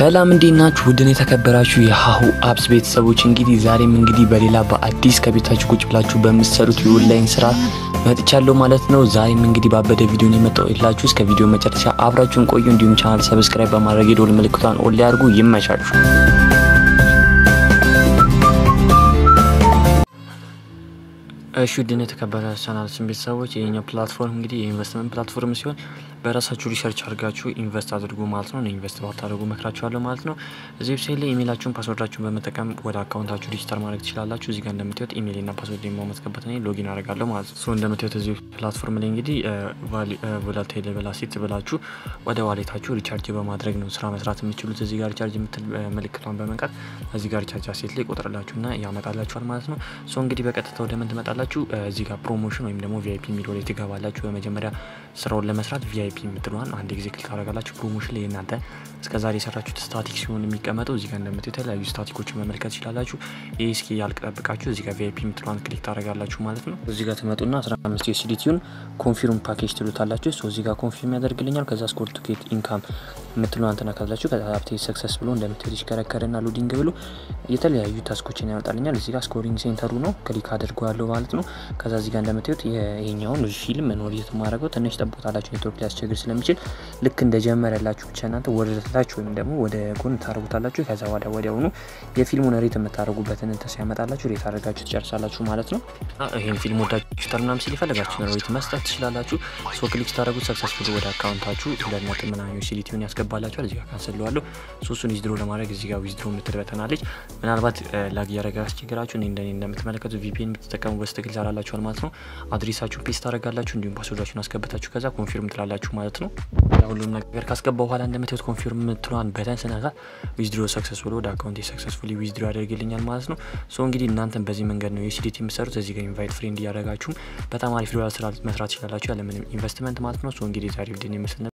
ሰላም እንዴት ናችሁ? ውድን የተከበራችሁ የሀሁ አፕስ ቤተሰቦች እንግዲህ ዛሬም እንግዲህ በሌላ በአዲስ ከቤታችሁ ቁጭ ብላችሁ በምትሰሩት የኦንላይን ስራ መጥቻለሁ ማለት ነው። ዛሬም እንግዲህ ባበደ ቪዲዮን የመጣው የላችሁ እስከ ቪዲዮ መጨረሻ አብራችሁን ቆዩ። እንዲሁም ቻናል ሰብስክራይብ በማድረግ የደወል ምልክቷን ኦን ላይ አድርጉ። ይመቻችሁ። እሺ ውድን የተከበረ ቻናል ስም ቤተሰቦች ይሄኛው ፕላትፎርም እንግዲህ የኢንቨስትመንት ፕላትፎርም ሲሆን በራሳችሁ ሪሰርች አድርጋችሁ ኢንቨስት አድርጉ ማለት ነው። ኢንቨስት ባታደርጉ መክራችኋለሁ ማለት ነው። እዚህ ዌብሳይት ላይ ኢሜይላችሁን ፓስወርዳችሁን በመጠቀም ወደ አካውንታችሁ ዲጂታል ማድረግ ትችላላችሁ። እዚህ ጋር እንደምታዩት ኢሜይልና ፓስወርድ የማስገባት እኔ ሎጊን አደርጋለሁ ማለት ነው። ሶ እንደምታዩት እዚህ ፕላትፎርም ላይ እንግዲህ ቮላታይል ቬላሲቲ ብላችሁ ወደ ዋሌታችሁ ሪቻርጅ በማድረግ ነው ስራ መስራት የምችሉት። እዚህ ጋር ሪቻርጅ የምትል ምልክቷን በመንካት እዚህ ጋር ሪቻርጅ አሴት ላይ ቆጥርላችሁና ያመጣላችኋል ማለት ነው። ሶ እንግዲህ በቀጥታ ወደ ምን ትመጣላችሁ እዚህ ጋር ፕሮሞሽን ወይም ደግሞ ቪአይፒ የሚለው ላይ ትገባላችሁ። በመጀመሪያ ስራውን ለመስራት ቪአይፒ የምትለዋን አንድ ጊዜ ክሊክ ታደርጋላችሁ። ፕሮሞሽን ላይ እናንተ እስከዛሬ የሰራችሁት ስታቲክ ሲሆን የሚቀመጠው እዚህ ጋር እንደምት የተለያዩ ስታቲኮችን መመልከት ይችላላችሁ። ይህ እስኪ ያልቅ ጠብቃችሁ እዚህ ጋር ቪአይፒ የምትለዋን ክሊክ ታደርጋላችሁ ማለት ነው። እዚህ ጋር ትመጡና 15 ዩኤስዲቲውን ኮንፊርም ፓኬጅ ትሉታላችሁ። ሶ እዚህ ጋር ኮንፊርም ያደርግልኛል። ከዛ ስኮር ቱ ጌት ኢንካም የምትለዋን ትነካላችሁ። ከዛ ሀብቴ ሰክሰስ ብሎ እንደምትሄድ ይሽከረከርና ሎዲንግ ብሎ የተለያዩ ታስኮችን ያመጣልኛል። እዚህ ጋር ስኮሪንግ ሴንተሩ ነው ክሊክ አድርገዋለሁ ማለት ነው። ከዛ እዚህ ጋር እንደምታዩት ይሄኛውን ፊልም ኖር የማደርገው ትንሽ ጠቦታላችሁ ኔትወርክ ሊያስቸግር ስለሚችል ልክ እንደጀመረ ያላችሁ ብቻ እናንተ ወደ ታች ወይም ደግሞ ወደ ጎን ታደርጉታላችሁ። ከዛ ወደ ወዲያውኑ የፊልሙን ሬት የምታደርጉበትን እንትን ሲያመጣላችሁ ሬት አድርጋችሁ ትጨርሳላችሁ ማለት ነው። ይህን ፊልም ወዳችሁ ተርናም ሲል የፈለጋችሁ ሬት መስጠት ትችላላችሁ። ሶ ክሊክ ስታደርጉት ሰክሰስፉል ወደ አካውንታችሁ ሁለት ነጥብ ምናምን ዩሲዲቲውን ያስገባላችኋል። እዚህ ጋር ካንስለዋለሁ። ሶስቱን ዊዝድሮ ለማድረግ እዚህ ጋር ዊዝድሮ የምትልበተናለች ምናልባት ላግ እያደረገ ያስቸግራችሁ እኔ እንደኔ እንደምትመለከቱ ቪፒኤን የምትጠቀሙ በስትክል ይሰራላችኋል ማለት ነው። አድሬሳችሁን ፔስት ታደርጋላችሁ እንዲሁም ፓስወርዳችሁን አስገብታችሁ ከዛ ኮንፊርም ትላላችሁ ማለት ነው። ሁሉም ነገር ካስገባ በኋላ እንደምታዩት ኮንፊርም የምትለዋን በተን ስነካ ዊዝድሮ ሰክሰስፉል ወደ አካውንት ሰክሰስፉሊ ዊዝድሮ ያደርግልኛል ማለት ነው። ሶ እንግዲህ እናንተን በዚህ መንገድ ነው የሲዲቲ የምሰሩት። እዚህ ጋር ኢንቫይት ፍሬንድ እያደረጋችሁም በጣም አሪፍ ዶላር ስራ መስራት ይችላላችሁ ያለምንም ኢንቨስትመንት ማለት ነው። ሶ እንግዲህ ዛሬ ቪዲዮ ይመስል